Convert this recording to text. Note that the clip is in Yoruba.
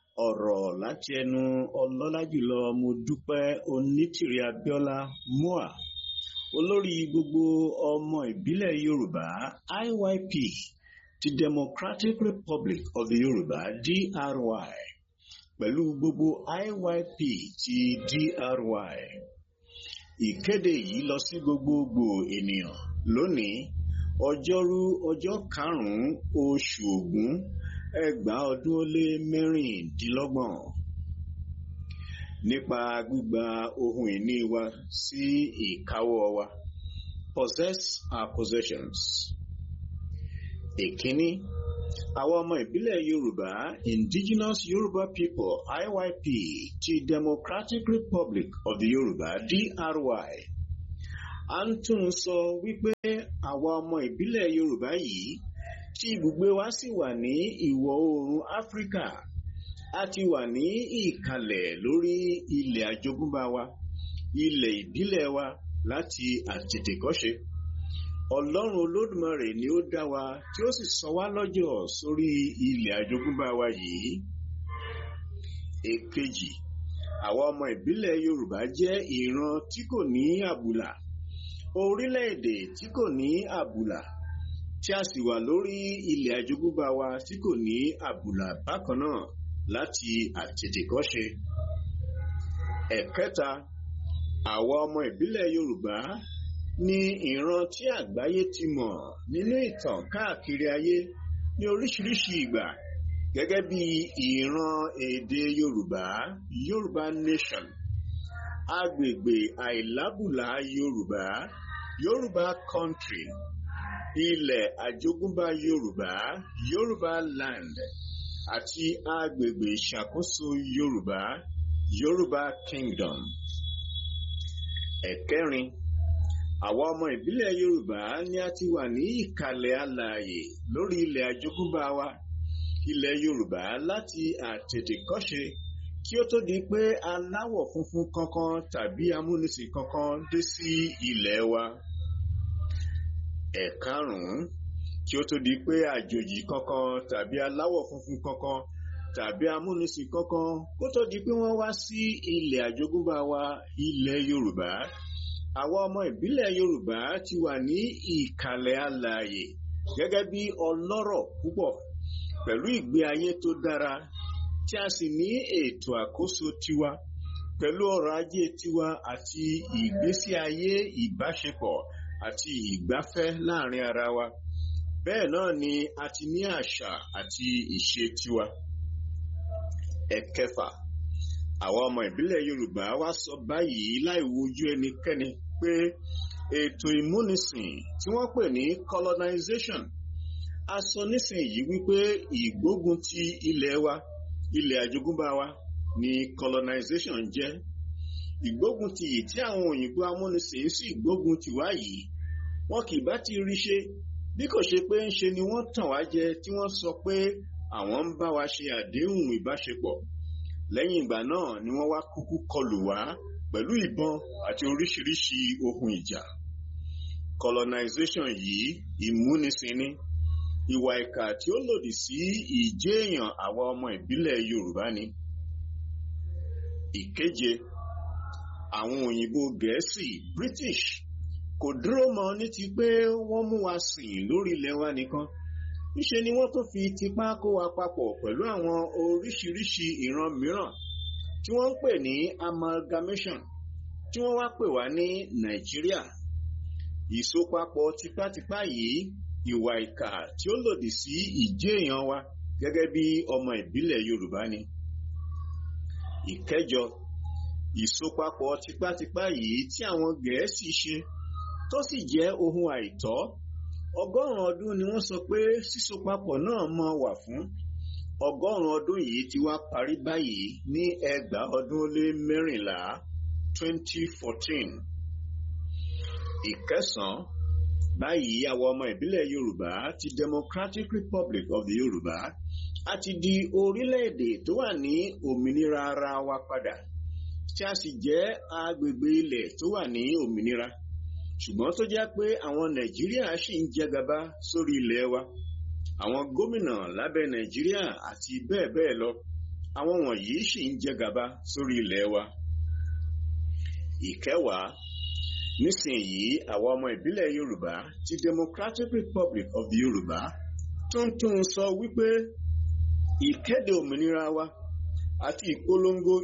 ọ̀rọ̀ láti ẹnu ọlọ́lá jùlọ Modúpẹ́ Onítìrí Abíọ́lá MOA olórí gbogbo ọmọ ìbílẹ̀ Yorùbá IYP ti Democratic Republic of the Yorùbá DRY pẹ̀lú gbogbo IYP ti DRY. Ìkéde yìí lọ sí gbogbogbò ènìyàn lónìí ọjọ́rú ọjọ́ karùn-ún oṣù Ògún ẹgbàá ọdún ó lé mẹ́rìndínlọ́gbọ̀n nípa gbígba ohun ìní wa sí ìkáwọ́ wa possess our possessions. Èkíní àwọn ọmọ ìbílẹ̀ Yorùbá Indigenous Yoruba People IYP ti Democratic Republic of the Yorùbá DRY a ń tún sọ wípé àwa ọmọ ìbílẹ̀ Yorùbá yìí tí ibùgbé wa sì wà ní ìwọ̀ oòrùn Áfíríkà a ti wà ní ìkàlẹ̀ lórí ilẹ̀ àjogúnbá wa ilẹ̀ ìbílẹ̀ wa láti àtètèkọ́ṣe Ọlọ́run Olódùmarè ni ó dá wa tí ó sì sọ wá lọ́jọ̀ sórí ilẹ̀ àjogúnbá wa yìí èkejì àwa ọmọ ìbílẹ̀ Yorùbá jẹ́ ìran tí kò ní àbùlà orílẹ̀-èdè tí kò ní àbùlà tí a sì wà lórí ilẹ̀ àjogúnbá wa tí kò ní àbùlà bákan náà láti àtètèkọ́ṣe. ẹ̀kẹta àwa ọmọ ìbílẹ̀ Yorùbá ní ìran tí àgbáyé ti mọ̀ nínú ìtàn káàkiri ayé ní oríṣiríṣi ìgbà gẹ́gẹ́ bí ìran èdè Yorùbá Yorùbá Nation agbègbè àìlábùlà Yorùbá Yorùbá Country ilẹ̀ àjogúnbá Yorùbá Yorùbá Land àti agbègbè ìṣàkóso Yorùbá Yorùbá Kingdom. ẹ̀kẹrin àwa ọmọ ìbílẹ̀ Yorùbá ni a ti wà ní ìkàlẹ̀ alààyè lórí ilẹ̀ àjogúnbá wa ilẹ̀ Yorùbá láti àtètèkọ́ṣe kí ó tó di pé aláwọ̀ funfun kankan tàbí amúnisìn kankan dé sí ilẹ̀ wa. ẹ̀karùn-ún kí ó tó di pé àjòjì kankan tàbí aláwọ̀ funfun kankan tàbí amúnisìn kankan kó tó di pé wọ́n wá sí ilẹ̀ àjogúnbá wa ilẹ̀ Yorùbá àwa ọmọ ìbílẹ̀ Yorùbá ti wà ní ìkàlẹ̀ alààyè gẹ́gẹ́ bí ọlọ́rọ̀ púpọ̀ pẹ̀lú ìgbé ayé tó dára tí a sì ní ètò àkóso tiwa pẹ̀lú ọrọ̀ ajé tiwa àti ìgbésí ayé ìbáṣepọ̀ àti ìgbafẹ́ láàrin ara wa bẹ́ẹ̀ náà ni a ti ní àṣà àti ìṣe tiwa. ẹ̀kẹfà àwa ọmọ ìbílẹ̀ Yorùbá wá sọ báyìí láì wojú ẹnikẹ́ni pé ètò ìmúnisìn tí wọ́n pè ní colonization a sọ nísìnyí wípé ìgbógun ti ilẹ̀ wa ilẹ̀ àjogúnbá wa ni colonization jẹ́ ìgbógun ti yìí tí àwọn òyìnbó amúnisìn sì gbógun ti wá yìí wọn kì bá ti rí ṣe bí kò ṣe pé ńṣe ni wọ́n tàn wá jẹ tí wọ́n sọ pé àwọn ń bá wa ṣe àdéhùn ìbáṣepọ̀ lẹ́yìn ìgbà náà ni wọ́n wá kúkú kọlù wá pẹ̀lú ìbọn àti oríṣiríṣi ohun ìjà colonization yìí ìmúnisìn ni ìwà ìkà tí ó lòdì sí ìjẹ́ èèyàn àwa ọmọ ìbílẹ̀ Yorùbá ni. ìkeje àwọn òyìnbó Gẹ̀ẹ́sì British kò dúró mọ́ ní ti pé wọ́n mú wa sìn lórí ilẹ̀ wa nìkan níṣe ni wọ́n tó fi tipá kó wa papọ̀ pẹ̀lú àwọn oríṣiríṣi ìran mìíràn tí wọ́n ń pè ní amalgamation tí wọ́n wá pè wá ní Nàìjíríà ìsopapọ̀ tipátipá yìí ìwà ìkà tí ó lòdì sí ìjẹ́ èèyàn wa gẹ́gẹ́ bí ọmọ ìbílẹ̀ Yorùbá ni. ìkẹjọ ìsopapọ̀ tipátipá yìí tí àwọn Gẹ̀ẹ́sì ṣe tó sì jẹ́ ohun àìtọ́ ọgọ́rùn-ún ọdún ni wọ́n sọ pé sísopapọ̀ náà máa wà fún ọgọ́rùn-ún ọdún yìí ti wá parí báyìí ní ẹgbàá ọdún ó lé mẹ́rìnlá twenty fourteen ìkẹsàn-án báyìí àwọn ọmọ ìbílẹ̀ Yorùbá ti Democratic Republic of the Yorùbá a ti di orílẹ̀-èdè tó wà ní òmìnira ara wa padà tí a sì jẹ́ agbègbè ilẹ̀ tó wà ní òmìnira ṣùgbọ́n tó jẹ́ pé àwọn Nàìjíríà ṣì ń jẹ gàba sórí ilẹ̀ wa àwọn gómìnà lábẹ́ Nàìjíríà àti bẹ́ẹ̀ bẹ́ẹ̀ lọ àwọn wọ̀nyí sì ń jẹ gàba sórí ilẹ̀ wa. ìkẹwàá nísìnyí àwa ọmọ ìbílẹ̀ yorùbá ti democratic republic of the yorùbá tuntun sọ wípé ìkéde òmìnira wa àti ìpolongo